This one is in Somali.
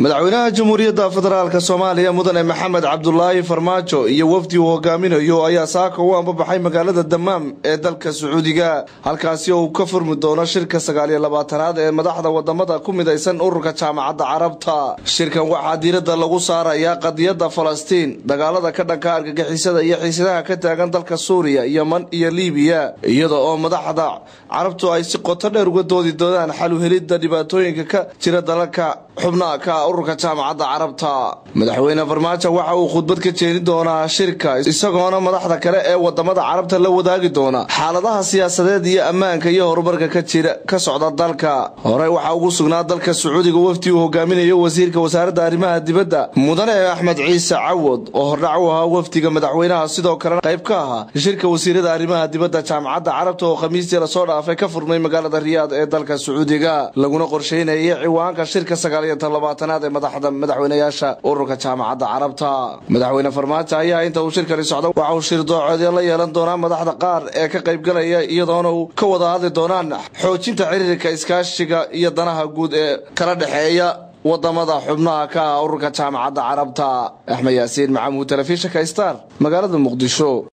madaxweynaha jamhuuriyadda federaalk soomaaliya mudane maxamed cabdulaahi farmaajo iyo wafdi uu hogaaminayo ayaa saaka u ambabaxay magaalada damaam ee dalka sacuudiga halkaasi oo uu ka furmi doono shirka sagaaliyo labaatanaad ee madaxda wadamada ku midaysan ururka jaamacadda carabta shirkan waxaa diiradda lagu saarayaa qadiyadda falastiin dagaalada ka dhanka argagixisada iyo xiisadaha ka taagan dalka suuriya yeman iyo liibiya iyada oo madaxda carabtu ay si qoto dheer uga doodi doonaan xalu helidda dhibaatooyinka ka jira dalalka xubnaha ka ururka jaamacadda carabta madaxweyne farmaajo waxa uu khudbad ka jeedi doonaa shirka isagoona madaxda kale ee wadamada carabta la wadaagi doona xaaladaha siyaasadeed iyo ammaanka iyo horumarka ka jira ka socda dalka horey waxaa ugu sugnaa dalka sacuudiga wafdi uu hogaaminayo wasiirka wasaaradda arrimaha dibadda mudane axmed ciise cawod oo hordhac u ahaa wafdiga madaxweynaha sidoo kalena qayb ka ahaa shirka wasiirada arrimaha dibadda jaamacadda carabta oo khamiistii lasoo dhaafay ka furmay magaalada riyaad ee dalka sacuudiga laguna qorsheynayay ciwaanka shirka sagaaliyotodobaatanaad ee madaxda madaxweynayaasha ururka jaamacadda carabta madaxweyne farmaajo ayaa inta uu shirkani socdo waxa uu shirdoocodyo la yeelan doonaa madaxda qaar ee ka qaybgalaya iyadoona uu ka wada hadli doonaan xoojinta xiriirka iskaashiga iyo danaha guud ee kala dhexeeya wadamada xubnaha ka ah ururka jaamacadda carabta axmed yaasiin macamuud telefishinka star magaalada muqdisho